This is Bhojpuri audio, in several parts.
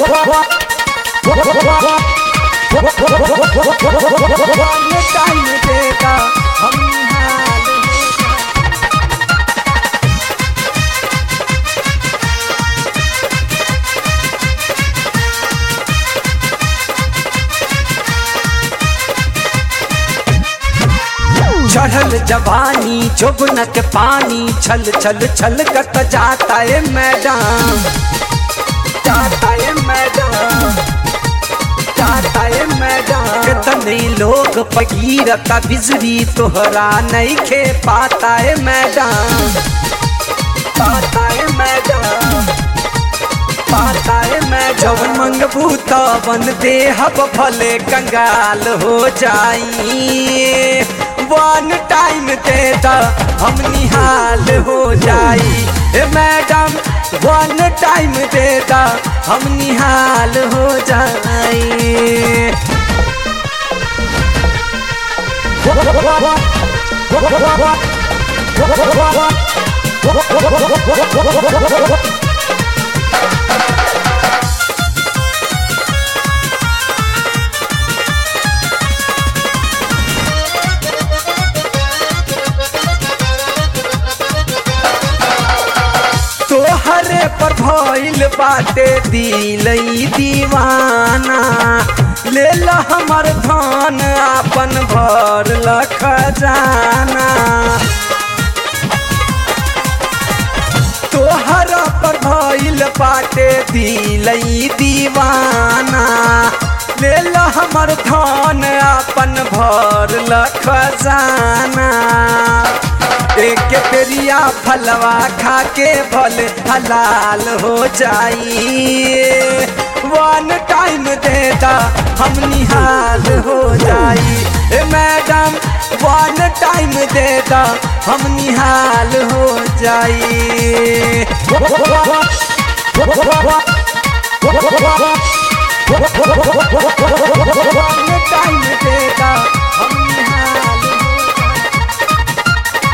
टाइम देगा हम निहाल हो जाए चढ़ल जवानी जोबन के पानी छल छल छल कत जाता है मैडम जाता है मैडम जाता है मैडम कितने लोग पगीरता बिजली तोहरा नहीं खे पाता है मैडम पाता है मैडम पाता है मैं जब मंगबू तवन देहब भले कंगाल हो जाई वन टाइम दे दा हम निहाल हो जाई ए मैडम वन टाइम दे दा हम निहाल हो जाई तोहरे पर भइल बाटे दिलई दीवाना ले ला हमर धन आपन भर लख जाना तोहरा पर भइल बाटे दिलई दीवाना ले ला हमर धन आपन भर लख जाना एक पेरिया फलवा खा के भल हलाल हो जाई वन टाइम देता हम निहाल हो जाई ए मैडम वन टाइम देता हम निहाल हो जाई वन टाइम देता हम निहाल हो जाई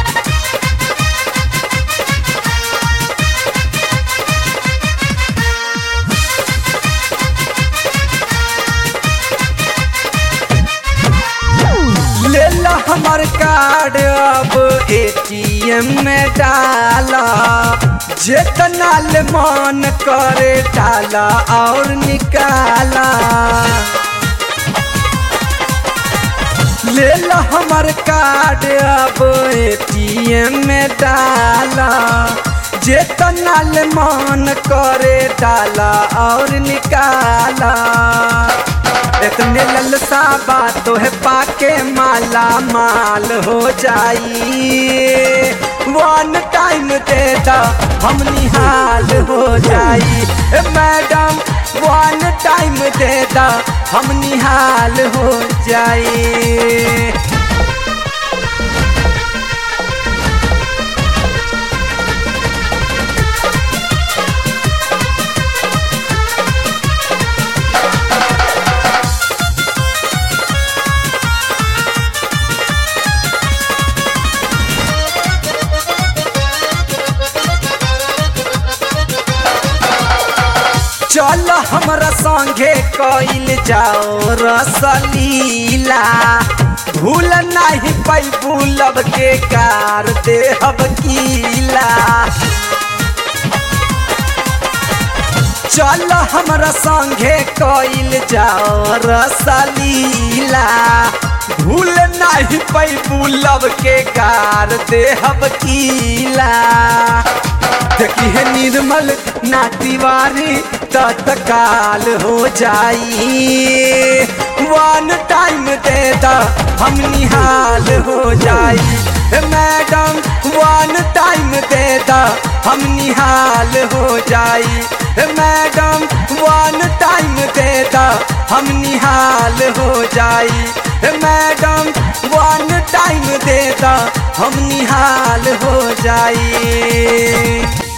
ले ला हमर कार्ड अब एटीएम में डाला जितना ले मन करे डाला और निकाला ले ला हमर कार्ड अब एटीएम में डाला जितना ले मन करे डाला और निकाला इतने ललसा बातों है पाके माला माल हो जाई वन टाइम देता हम निहाल हो जाई ए मैडम वन टाइम देता हम निहाल हो जाई चल हमरा संगे कइल जाओ रसलीला भूल नहीं पैबू लब के कार देहब कीला चल हमरा संगे कइल जाओ रसलीला भूल नहीं पैबू लब के कार देहब कीला देखी है निर्मल ना तिवारी तत्काल हो जाई वन टाइम देता हम निहाल हो जाई ए मैडम वन टाइम देता हम निहाल हो जाई ए मैडम वन टाइम देता हम निहाल हो जाई ए मैडम वन टाइम देता हम निहाल हो जाई